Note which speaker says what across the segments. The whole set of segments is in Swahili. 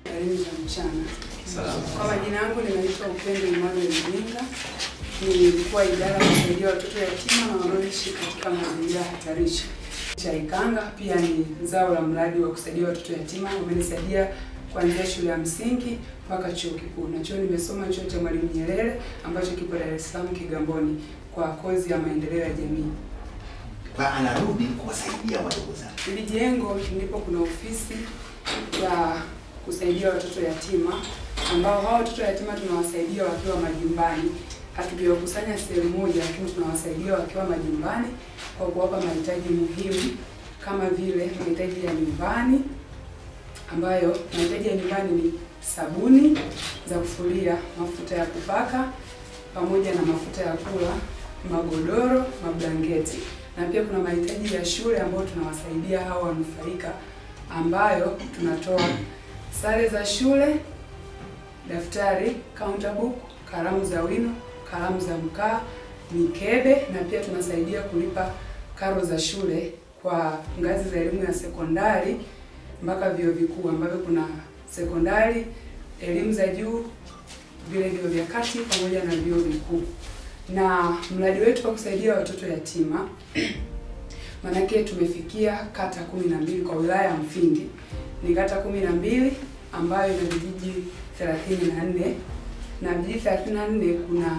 Speaker 1: Karibu za mchana.
Speaker 2: Salama.
Speaker 1: Kwa majina yangu ninaitwa Upendo Emmanuel Mjinga. Ni mkuu wa idara ya kusaidia watoto yatima na wanaoishi katika mazingira hatarishi cha Ikanga. Pia ni zao la mradi wa kusaidia watoto yatima. Wamenisaidia kuanzia shule ya msingi mpaka chuo kikuu, na chuo nimesoma chuo cha Mwalimu Nyerere ambacho kipo Dar es Salaam Kigamboni, kwa kozi ya maendeleo ya jamii.
Speaker 2: Kwa anarudi kuwasaidia wadogo zake.
Speaker 1: Hili jengo ndipo kuna ofisi ya kusaidia watoto yatima ambao hao watoto yatima tunawasaidia wakiwa majumbani. Hatujawakusanya sehemu moja, lakini tunawasaidia wakiwa majumbani kwa kuwapa mahitaji muhimu kama vile mahitaji ya nyumbani, ambayo mahitaji ya nyumbani ni sabuni za kufulia, mafuta ya kupaka, pamoja na mafuta ya kula, magodoro, mablanketi na pia kuna mahitaji ya shule ambayo tunawasaidia hao wanufaika, ambayo tunatoa sare za shule, daftari, counter book, kalamu za wino, kalamu za mkaa, mikebe, na pia tunasaidia kulipa karo za shule kwa ngazi za elimu ya sekondari mpaka vyuo vikuu ambavyo kuna sekondari, elimu za juu, vile vyuo vya kati pamoja na vyuo vikuu na mradi wetu wa kusaidia watoto yatima maanake tumefikia kata kumi na mbili kwa wilaya ya Mfindi. Ni kata kumi na mbili ambayo ina vijiji thelathini na nne na vijiji thelathini na nne kuna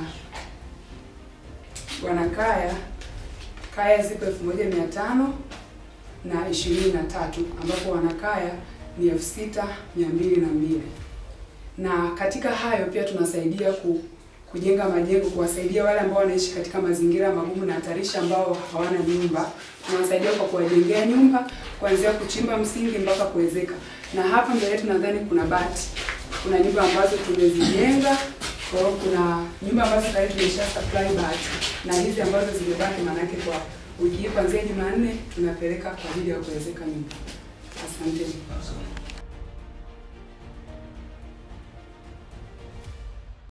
Speaker 1: wanakaya kaya zipo elfu moja mia tano na ishirini na tatu ambapo wanakaya ni elfu sita mia mbili na mbili na katika hayo pia tunasaidia ku kujenga majengo, kuwasaidia wale ambao wanaishi katika mazingira magumu na hatarishi ambao hawana nyumba. Tunawasaidia kwa kuwajengea nyumba kuanzia kuchimba msingi mpaka kuwezeka. Na hapa mbele yetu nadhani kuna bati, kuna nyumba ambazo tumezijenga. Kwa hiyo kuna nyumba ambazo tayari tumesha supply bati, na hizi ambazo zimebaki, maanake kwa wiki hii kuanzia Jumanne tunapeleka kwa ajili ya kuwezeka nyumba. Asanteni.